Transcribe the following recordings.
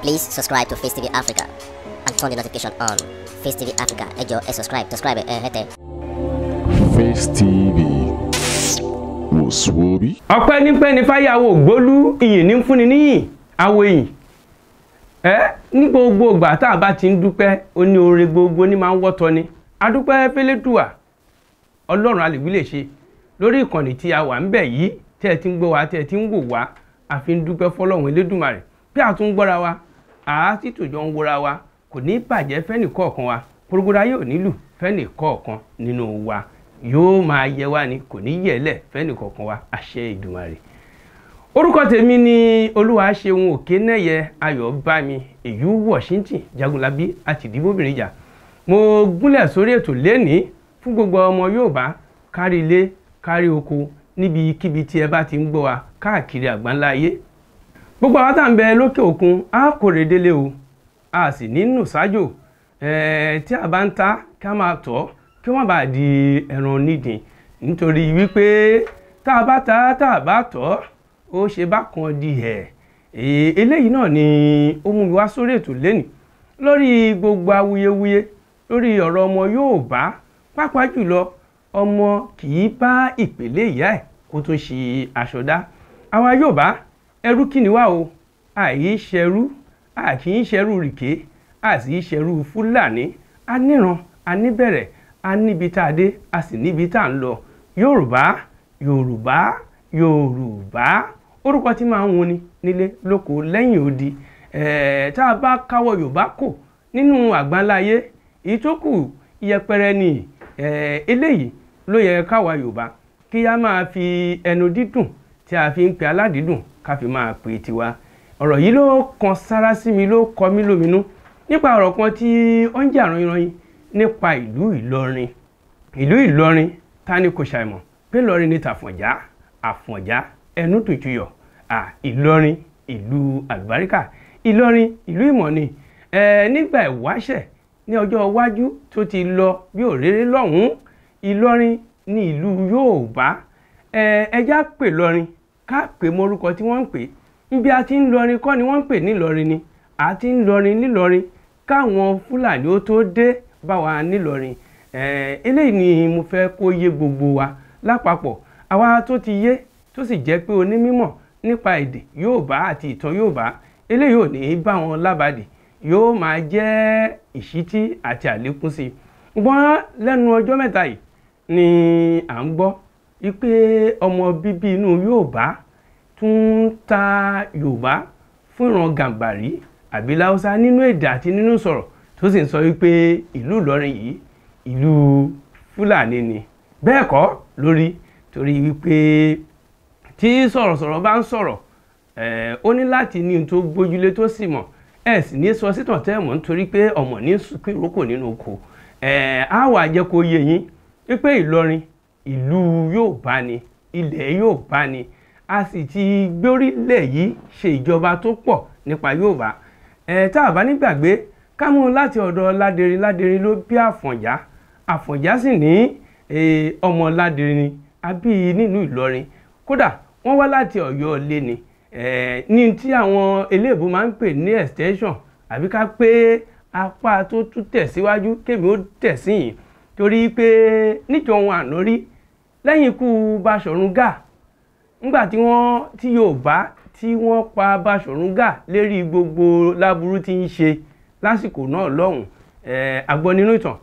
Please subscribe to Face TV Africa and turn the notification on. Face TV Africa, ẹ jọ̀ọ́ ẹ subscribe, subscribe ẹ hẹ́tẹ̀. Face TV wò sùwòbí. ọpẹ́ nípẹ́ ní fáyàwó gbólú iyìn ní fúnni níyìn àwọ èyìn ẹ ní gbogbo ìgbà tá a bá ti ń dúpẹ́ ó ní oore gbogbo ní máa ń wọ́tọ́ ni adúpẹ́ fẹ́lẹ́dùà ọlọ́run àlèwí lè ṣe lórí ìkànnì tí a wà ń bẹ̀ yìí tẹ́ ẹ ti ń gbọ́ wa tẹ́ ẹ ti ń wò wá a fi ń dúpẹ́ fọlọ́run elédùmarè bí a tún ń gbọ́ra wa àá sì tòjọ́ ń wora wa kò ní bàjẹ́ fẹ́nì kọ̀ọ̀kan wa porogoda yóò nílù fẹ́nì kọ̀ọ̀kan nínú wa yóò máa yẹ wá ni kò ní yẹ̀lẹ̀ fẹ́nì kọ̀ọ̀kan wa àṣẹ ìdùmarè orúkọ tèmi ni olúwaṣeun òkènẹyẹ ayọ̀bámi èyí washington jagunlabi àti ìdìbòbìnrin jà mo gúnlẹ̀ sórí ètò lẹ́nìí fún gbogbo ọmọ yorùbá kárí ilé kárí oko níbikíbi tí ẹ bá ti ń gbọ́ wa káàkiri àgbáńlá ayé gbogbo àwọn tá à ń bẹ lókè òkun á kórè délé o a sì ní nù sájò ẹ̀ẹ́ tí a bá ń ta ká máa tọ́ kí wọ́n bá di ẹran nídìí nítorí wípé tá a bá ta tá a bá tọ́ ó ṣe bákan di ẹ̀ eléyìí náà ni ó mú mi wá sórí ètò lẹ́nìí lórí gbogbo awuyewuye lórí ọ̀rọ̀ ọmọ Yorùbá pàápàá jùlọ ọmọ kì í bá ìpèlè ìyá ẹ̀ kó tún ṣe aṣọ dá àwa Yorùbá ẹrú kí ni wá o àì ṣẹrú a kì í ṣẹrú rìké a sì í ṣẹrú Fúlàní a níran a níbẹ̀rẹ̀ a níbi tá a dé a sì níbi tá a ń lọ Yorùbá Yorùbá Yorùbá orúkọ tí máa ń wuni nílé lóko lẹ́yìn odi ẹ̀ẹ́ tá a bá káwọ́ Yorùbá kò nínú àgbáńláyé èyí tó kù yẹpẹrẹ ni ẹ̀ẹ́ eléyìí ló yẹ káwa Yorùbá kí a máa fi ẹnu dídùn tí a fi ń pe aládìídùn ká fi máa pè tiwa ọ̀rọ̀ yìí ló kan sára sí mi ló kọ mí lóminú nípa ọ̀rọ̀ kan tí ó ń jà ranyìnranyìn nípa ìlú Ìlọrin ìlú Ìlọrin ta ni kò ṣàìmọ̀ pé Ìlọrin ni tàfọ̀njá àfọ̀njá ẹnu tùtùyọ̀ à Ìlọrin ìlú àlùbáríkà Ìlọrin ìlú ìmọ̀ ni ẹ nígbà ìwáṣẹ̀ ní ọjọ́ iwájú tó ti lọ bí òréré lọ́hùn-ún Ìlọrin ní ìlú Yorùbá ẹ ẹjá pè lọrin ká pè mórúkọ tí wọ́n ń pè níbi a ti ń lọrin kọ́ ni wọ́n ń pè nílọrin ni a ti ń lọrin nílọrin káwọn Fúlàní ó tó dé bá wa nílọrin eléyìí ni mo fẹ́ kó yé gbogbo wa lápapọ̀ àwa tó ti yé tó sì jẹ́ pé onímọ̀ nípa èdè Yorùbá àti ìtàn Yorùbá eléyìí ò ní bá wọn lábàdì yóò máa jẹ́ ìṣítí àti àlékún sí i ṣùgbọ́n lẹ́nu ọjọ́ mẹ́ta yìí ni à ń gbọ́ wípé ọmọ bíbí inú Yorùbá tún ń ta Yorùbá fún ìran Gàmbàrí àbí Láúsá nínú èdè àti nínú sọ̀rọ̀ tó sì ń sọ wípé ìlú Ìlọrin yìí ìlú Fúlàní ni bẹ́ẹ̀ kọ́ lórí torí wípé tí sọ̀rọ̀sọ̀rọ̀ bá ń sọ̀rọ̀ ó ní láti ní ohun tó gbójúlé tó sì mọ̀ ẹ sì ní sọ sítàn tẹ́ mọ̀ nítorí pé ọmọ ní sùkúrú ìrókò nínú oko á wà jẹ́ kó yé yín wípé Ìlọrin ìlú Yorùbá ni ilẹ̀ Yorùbá ni a sì ti gbórílẹ̀ yìí ṣe ìjọba tó pọ̀ nípa Yorùbá ẹ̀ tá a bá nígbàgbé ká mú láti ọ̀dọ̀ Ládẹrin Ládẹrin ló bí Àfọ̀njá Àfọ̀njá sì ní ọmọ Ládẹrin àbí nínú Ìlọrin kódà wọ́n wá láti Ọ̀yọ́ ilé ni ní tí àwọn eléèbó máa ń pè ní extension àbí ká pé apá tó tún tẹ̀síwájú kémi ó tẹ̀ sí yìí torí pé níjọ wọn àná rí lẹ́yìn ikú Baṣọ̀run Gáà ńgbà tí wọ́n tí Yorùbá tí wọ́n pa Baṣọ̀run Gáà lérí gbogbo láburú tí ń ṣe lásìkò náà lọ́hùn ẹ̀ agbọ́ nínú ìtàn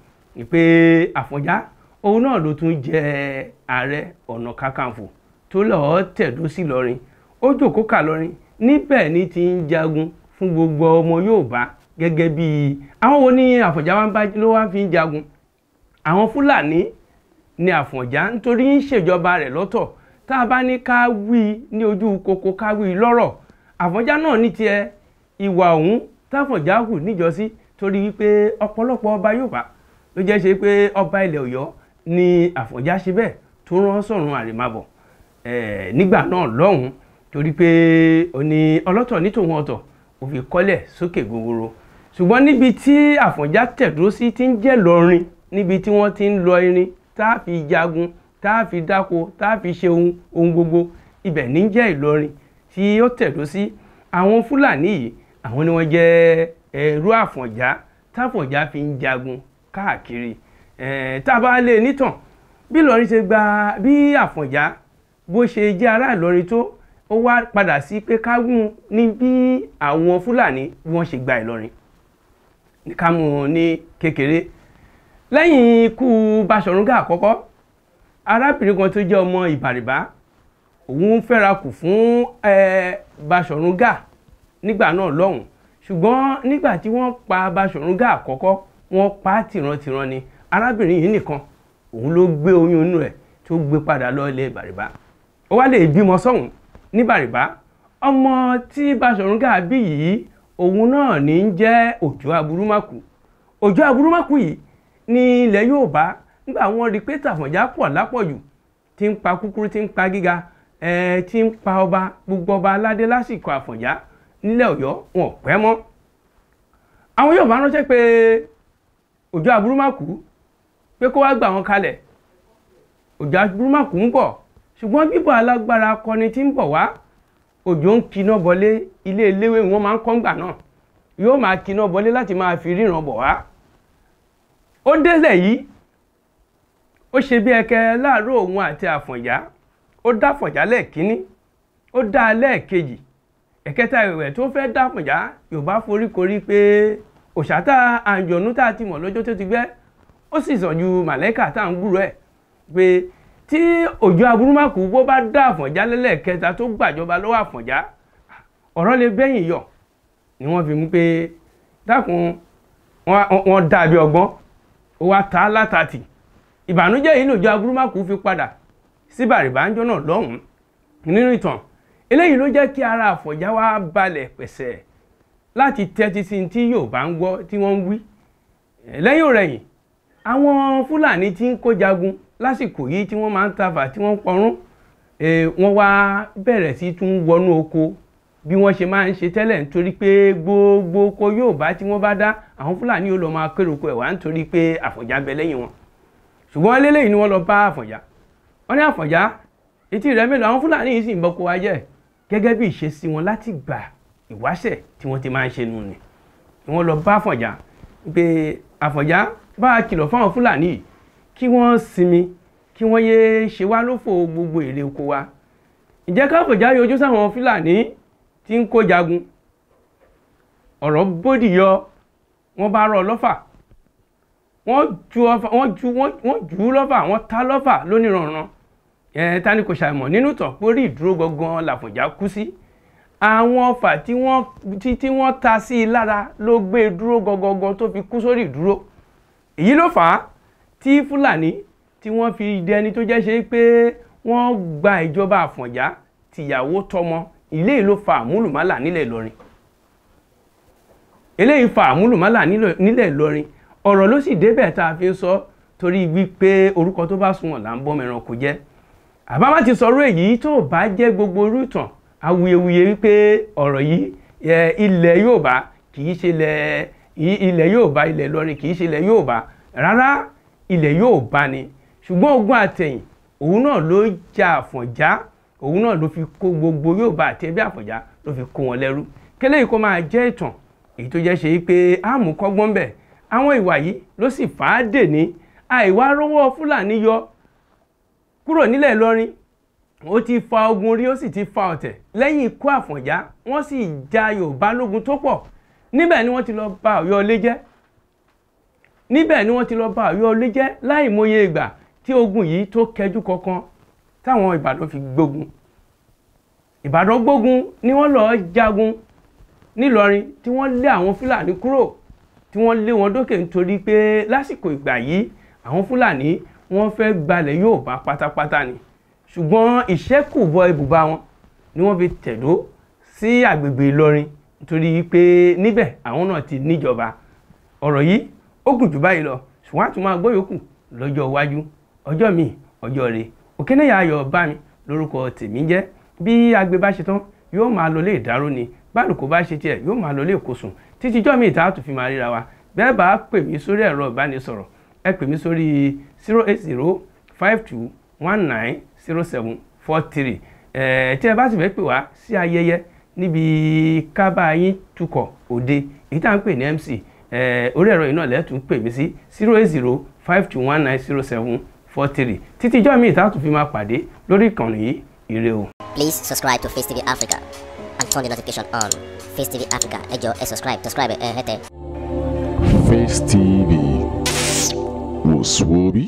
pé Àfọ̀njá òun náà ló tún jẹ ààrẹ ọ̀nà kakanfò tó lọ́ọ́ tẹ̀dó sí lọ́rin ó jòkó kà lọ́rin níbẹ̀ ni ti ń jagun fún gbogbo ọmọ Yorùbá gẹ́gẹ́ bí àwọn wo ni Àfọ̀njá wa ń bá ló wá fi ń jagun àwọn Fúlàní ni Àfọ̀njá nítorí ń ṣèjọba rẹ̀ lọ́tọ̀ tá a bá ní ká wí ní ojú koko ká wí lọ́rọ̀ Àfọ̀njá náà ní tiẹ̀ ìwà ọ̀hún táfọ̀njá hù níjọ́sí torí wípé ọ̀pọ̀lọpọ̀ ọba Yorùbá ló jẹ́ ṣe pé ọba ilẹ̀ Ọ̀yọ́ ni Àfọ̀njá ṣe bẹ́ẹ̀ tó rán sọ̀run àrèmábọ̀ nígbà náà lọ́hùn torí pé ó ní ọlọ́tọ̀ ní tòun ọ̀tọ̀ ó fi kọ́lẹ̀ sókè gogoro ṣùgbọ́n níbi tí Àfọ̀njá tẹ̀dó sí ti ń jẹ́ lọ́rin níbi tí wọ́n ti ń lọ irin tá a fi jagun tá a fi dáko tá a fi ṣe ohun ohun gbogbo ibẹ̀ ní jẹ́ Ìlọrin tí ó tẹ̀dó sí àwọn Fúlàní yìí àwọn ni wọ́n jẹ́ ẹrú àfọ̀njá táfọ̀njá fi ń jagun káàkiri Eh, tá a bá lè nítàn bí Ìlọrin ṣe gba bí àfọ̀njá bó ṣe jẹ́ ará Ìlọrin tó ó wá padà sí pé ká mú ní bí àwọn Fúlàní bí wọ́n ṣe gba Ìlọrin ká mú un ní kékeré lẹ́yìn ikú Baṣọ̀run Gáà àkọ́kọ́ arábìnrin kan tó jẹ́ ọmọ Ìbàrìbá òun fẹ́ra kù fún eh, Baṣọ̀run Gáà nígbà náà lọ́hùn ṣùgbọ́n nígbà tí wọ́n pa Baṣọ̀run Gáà àkọ́kọ́ wọ́n pa á tìrantìran ni arábìnrin yìí nìkan òun ló gbé oyún inú ẹ̀ tó gbé padà lọ ilé Bàrìbá ó wá lè bímọ sọ́hùn ní Bàrìbá ọmọ tí Baṣọ̀run Gáà bí yìí òun náà ní í jẹ́ Òjó Aburúmákù Òjó Aburúmákù yìí ní ilẹ̀ Yorùbá nígbà wọ́n rí pé Tàfọ̀njá pọ̀ lápọ̀jù tí ń pa kúkúrú tí ń pa gíga ẹ̀ tí ń pa ọba gbogbo ọba aládé lásìkò Àfọ̀njá nílẹ̀ Ọ̀yọ́ wọn ò pẹ́ mọ́ àwọn Yorùbá ránṣẹ́ pé Òjó Aburúmákù pé kó wá gbà wọn kalẹ̀ Òjó Aburúmákù ń bọ̀ ṣùgbọ́n bíbọ̀ alágbára akọni tí ń bọ̀ wá Òjó ń kiná bọlé ilé eléwé wọn máa ń kọ́ ńgbà náà yóò máa kiná bọlé láti máa fi ríran bọ̀ wá ó délẹ̀ yìí ó ṣe bí ẹkẹ láàárọ̀ òun àti Àfọ̀njá ó dá Àfọ̀njá lẹ́ẹ̀kínní ó dá a lẹ́ẹ̀kejì ẹ̀kẹta ìwẹ̀ tó fẹ́ dá Àfọ̀njá Yorùbá foríkorí pé òṣàtà àǹjọ̀nú tá a ti mọ̀ lọ́jọ́ tó ti gbẹ́ ó sì sàn ju màlẹ́kà tá à ń gbúrò ẹ̀ pé tí Òjó Aburúmákù bó bá dá Àfọ̀njá lẹ́lẹ́kẹta tó gbàjọba lọ́wọ́ Àfọ̀njá ọ̀rọ̀ lè bẹ́yìn yọ ni wọ́n fi mú pé dákun wọ́n dà bí ọgbọ́n ó wá ta látàtì ìbànújẹ́ yìí lòjó Aburúmákù fi padà sí Bàrìbá ńjọ́ náà lọ́hùn-ún nínú ìtàn eléyìí ló jẹ́ kí ara Àfọ̀njá wá balẹ̀ pẹ̀sẹ̀ láti tẹ́tí sí tí Yorùbá ń gbọ́ tí wọ́n ń wí lẹ́yìn òrẹ̀yìn àwọn Fúlàní tí ń kó jagun lásìkò yìí tí wọ́n máa ń tafà tí wọ́n ń pọrún wọ́n wá bẹ̀rẹ̀ sí tún wọnú oko bí wọ́n ṣe máa ń ṣe tẹ́lẹ̀ nítorí pé gbogbo oko Yorùbá tí wọ́n bá dá àwọn Fúlàní yóò lọ máa kéré oko ẹ̀ wá nítorí pé Àfọ̀njá bẹ lẹ́yìn wọn ṣùgbọ́n eléyìí ni wọ́n lọ bá Àfọ̀njá wọ́n ní Àfọ̀njá etí rẹ̀ mélòó àwọn Fúlàní yìí sì ń bọ́kọ wa jẹ́ gẹ́gẹ́ bí ìṣesí wọn láti gbà ìwáṣẹ̀ tí wọ́n ti máa ń ṣe nù ni wọ́n lọ bá Àfọ̀njá pé Àfọ̀njá bá a kìlọ̀ fáwọn Fúlàní yìí kí wọ́n sinmi kí wọ́n yéé ṣe wá lófò gbogbo èrè oko wa ǹjẹ́ káfọ̀já yọjú sáwọn Fúlàní tí ń kó jagun ọ̀rọ̀ bódì yọ wọ́n bá rọ lọ́fà wọ́n ju ọfà wọ́n ju wọ́n jù ú lọ́fà wọ́n ta lọ́fà lóníranran ẹ̀ ta ni kò ṣàìmọ̀ nínú tàn pórí ìdúró gangan làfọ̀njá kú sí àwọn ọfà tí wọ́n tí tí wọ́n ta sí i lára ló gbé e dúró gangan tó fi kú sórí ìdúró èyí ló fà á tí Fúlàní tí wọ́n fi dẹni tó jẹ́ ṣe pé wọ́n gba ìjọba Àfọ̀njá tìyàwó tọmọ eléyìí ló fa àmúlùmálà nílẹ̀ Ìlọrin eléyìí fa àmúlùmálà nílẹ̀ Ìlọrin ọ̀rọ̀ ló sì débẹ̀ tá a fi ń sọ torí wípé orúkọ tó bá sunwọ̀n là ń bọ́ mẹ́ran kò jẹ́ àbámá ti sọ̀rọ̀ èyí tó bá jẹ́ gbogbo orú ìtàn awuyewuye wípé ọ̀rọ̀ yìí ilẹ̀ Yorùbá kì í ṣe ilẹ̀ Yorùbá ilẹ̀ Ìlọrin kì í ṣe ilẹ̀ Yorùbá rárá ilẹ̀ Yorùbá ni ṣùgbọ́n ogun àtẹ̀yìn òun náà ló ja Àfọ̀njá òun náà ló fi kó gbogbo Yorùbá àti ẹbí Àfọ̀njá ló fi kó wọn lẹ́rú kélé yìí kó máa jẹ́ ìtàn èyí tó jẹ́ ṣe pé àmú kọ́gbọ́n bẹ̀ àwọn ìwà yìí ló sì fà á dè ní àìwá rówó Fúlàní yọ kúrò nílẹ̀ Ìlọrin ó ti fa ogun rí ó sì ti fa ọ̀tẹ̀ lẹ́yìn ikú Àfọ̀njá wọ́n sì ja Yorùbá lógun tó pọ̀ níbẹ̀ ni wọ́n ti lọ bà Ọ̀yọ́ ilé jẹ́ níbẹ̀ ni wọ́n ti lọ bà Ọ̀yọ́ ilé jẹ́ láì mọye ìgbà tí ogun yìí tó kẹjú kankan táwọn Ìbàdàn fi gbógun Ìbàdàn gbógun ni wọ́n lọ́ọ́ jagun nílọrin tí wọ́n lé àwọn Fúlàní kúrò tí wọ́n lé wọn dókè nítorí pé lásìkò ìgbà yìí àwọn Fúlàní wọ́n fẹ́ gbalẹ̀ Yorùbá pátápátá ni ṣùgbọ́n ìṣẹ́kùbọ̀ ibùba wọn ni wọ́n fi tẹ̀dó sí àgbègbè Ìlọrin nítorí pé níbẹ̀ àwọn náà ti níjọba ọ̀rọ̀ yìí ó gùn jù báyìí lọ ṣùgbọ́n àtúntò máa gbọ́ yòókù lọ́jọ́ iwájú ọjọ́ mi ọjọ́ rẹ̀ òkènéyà ayọ̀ bá mi lórúkọ tèmi jẹ́ bí agbe bá ṣe tán yóò máa lọ lé ìdárò ni bálùkù bá ṣe tiẹ̀ yóò máa lọ lé ìkósùn títí jọ́ mi ìta àtún fi máa ríra wa bẹ́ẹ̀ bá pè mí sórí ẹ̀rọ ìbánisọ̀rọ̀ ẹ pè mí sórí zero eight zero five two one nine zero seven four three ẹ̀ tí ẹ bá sì fẹ́ pè wá sí ayẹyẹ níbi kábà yín tukọ̀ òde èyí tá à ń pè ní MC eh, orí ẹ̀rọ yìí náà lẹ́tùn pè mí sí zero eight zero five two one nine zero seven four three títí ijọ́ mi ìta tún fi máa pàdé lórí ìkànnì yìí ire o. Please subscribe to Face TV Africa and turn the notification on. Face TV Africa, ẹ jọ̀ọ́ ẹ subscribe, subscribe ẹ hẹ́tẹ̀. Face TV was Swoby.